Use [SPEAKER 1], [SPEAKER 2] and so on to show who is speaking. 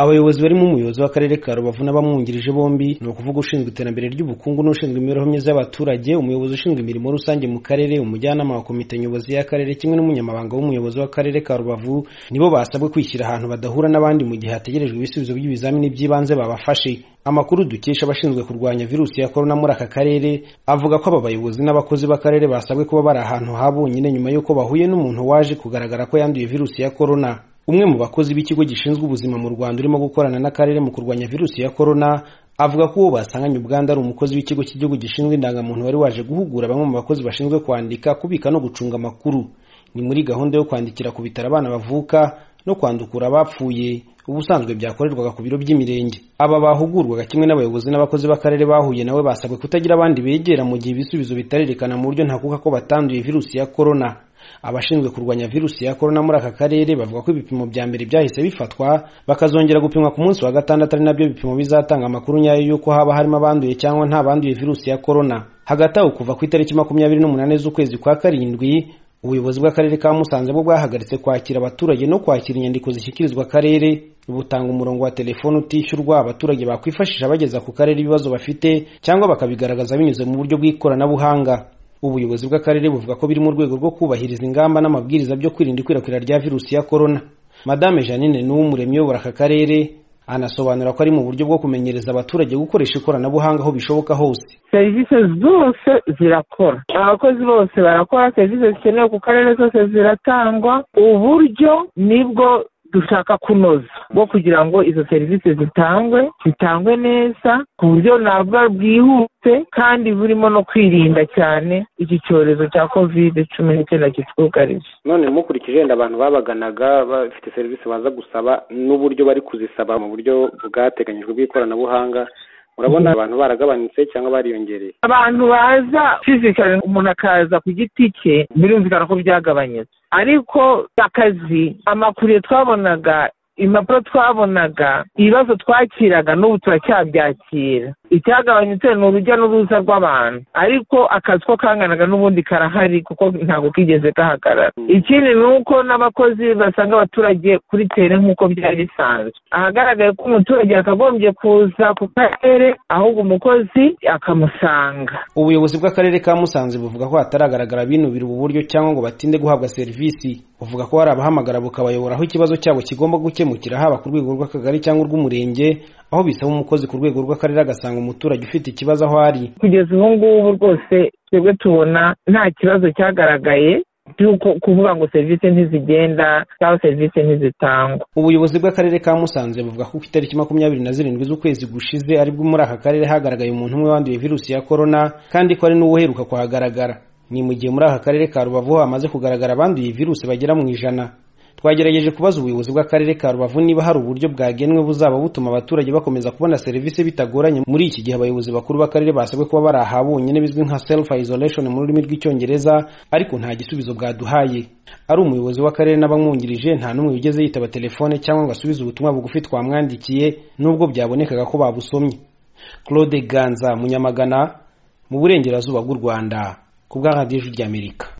[SPEAKER 1] abayobozi barimo umuyobozi w'akarere ka rubavu n'abamwungirije bombi ni ukuvuga ushinzwe iterambere ry'ubukungu n'ushinzwe imibereho myiza y'abaturage umuyobozi ushinzwe imirimo rusange mu karere umujyanama wa komite nyobozi y'akarere kimwe n'umunyamabanga w'umuyobozi w'akarere ka rubavu nibo basabwe kwishyira ahantu badahura n'abandi mu gihe hategerejwe ibisubizo by'ibizamini by'ibanze babafashe amakuru dukesha abashinzwe kurwanya virusi ya korona muri aka karere avuga ko aba bayobozi n'abakozi b'akarere basabwe kuba bari ahantu ha bonyine nyuma y'uko bahuye n'umuntu waje kugaragara ko yanduye virusi ya korona umwe mu bakozi b'ikigo gishinzwe ubuzima mu rwanda urimo gukorana n'akarere mu kurwanya virusi ya korona avuga ko uwo basanganye ubwandu ari umukozi w'ikigo cy'igihugu gishinzwe indangamuntu wari waje guhugura bamwe mu bakozi bashinzwe kwandika kubika no gucunga amakuru ni muri gahunda yo kwandikira ku bitaro abana bavuka no kwandukura abapfuye ubusanzwe byakorerwaga ku biro by'imirenge aba bahugurwaga kimwe n'abayobozi n'abakozi b'akarere bahuye nawe basabwe kutagira abandi begera mu gihe ibisubizo bitarerekana mu buryo ntakuka ko batanduye virusi ya korona abashinzwe kurwanya virusi ya korona muri aka karere bavuga ko ibipimo bya mbere byahise bifatwa bakazongera gupimwa ku munsi wa gatandatu ari nabyo bipimo bizatanga amakuru nyayo y'uko haba harimo abanduye cyangwa nta banduye virusi ya korona hagati aho kuva ku itariki makumyabiri n'umunani z'ukwezi kwa karindwi ubuyobozi bw'akarere ka musanze bwo bwahagaritse kwakira abaturage no kwakira inyandiko zishyikirizwa akarere butanga umurongo wa telefoni utishyurwa abaturage bakwifashisha bageza ku karere ibibazo bafite cyangwa bakabigaragaza binyuze mu buryo bw'ikoranabuhanga ubuyobozi bw'akarere buvuga ko biri mu rwego rwo kubahiriza ingamba n'amabwiriza byo kwirinda ikwirakwira rya virusi ya korona madame janine n'uw'umuremyi uyobora aka karere anasobanura ko ari mu buryo bwo kumenyereza abaturage gukoresha ikoranabuhanga aho bishoboka hose
[SPEAKER 2] serivisi zose zirakora abakozi bose barakora serivisi zikenewe ku karere zose ziratangwa uburyo nibwo dushaka kunoza bwo kugira ngo izo serivisi zitangwe zitangwe neza ku buryo nabwo bwihuse kandi burimo no kwirinda cyane iki cyorezo cya kovide cumi n'icyenda kitwugarije
[SPEAKER 1] none mukurikije yenda abantu babaganaga bafite serivisi baza gusaba n'uburyo bari kuzisaba mu buryo bwateganyijwe bw'ikoranabuhanga urabona abantu baragabanutse cyangwa bariyongereye
[SPEAKER 2] abantu baza fizikari umuntu akaza ku giti cye birumvikana ko byagabanyutse ariko akazi amakuru twabonaga impapuro twabonaga ibibazo twakiraga n'ubu turacyabyakira icyagabanyutse ni urujya n'uruza rw'abantu ariko akazi ko kanganaga n'ubundi karahari kuko ntabwo kigeze gahagarara ikindi ni uko n'abakozi basanga abaturage kuri tere nk'uko byari bisanzwe ahagaragaye ko umuturage yakagombye kuza ku karere ahubwo umukozi akamusanga
[SPEAKER 1] ubuyobozi bw'akarere ka musanze buvuga ko hataragaragara binubira ubu buryo cyangwa ngo batinde guhabwa serivisi buvuga ko hari abahamagara bukabayobora aho ikibazo cyabo kigomba gukemukira haba ku rwego rw'akagari cyangwa urw'umurenge aho bisaba umukozi ku rwego rw'akarere agasanga umuturage ufite ikibazo aho ari
[SPEAKER 2] kugeza ubu ngubu rwose twebwe tubona nta kibazo cyagaragaye by'uko kuvuga ngo serivisi ntizigenda cyangwa serivisi ntizitangwa
[SPEAKER 1] ubuyobozi bw'akarere ka musanze buvuga ko ku itariki makumyabiri na zirindwi z'ukwezi gushize aribwo muri aka karere hagaragaye umuntu umwe wanduye virusi ya korona kandi ko ari n'uwuheruka kuhagaragara ni mu gihe muri aka karere ka rubavu hamaze kugaragara abanduye virusi bagera mu ijana twagerageje kubaza ubuyobozi bw'akarere ka rubavu niba hari uburyo bwagenwe buzaba butuma abaturage bakomeza kubona serivisi bitagoranye muri iki gihe abayobozi bakuru b'akarere basabwe kuba bari aha bonyine bizwi nka self isolation mu rurimi rw'icyongereza ariko nta gisubizo bwaduhaye ari umuyobozi w'akarere n'abamwungirije nta n'umwe wigeze yitaba telefone cyangwa ngo asubize ubutumwa bugufi twamwandikiye nubwo byabonekaga ko babusomye claude ganza munyamagana mu burengerazuba bw'u rwanda ku bwa radiyo ry'amerika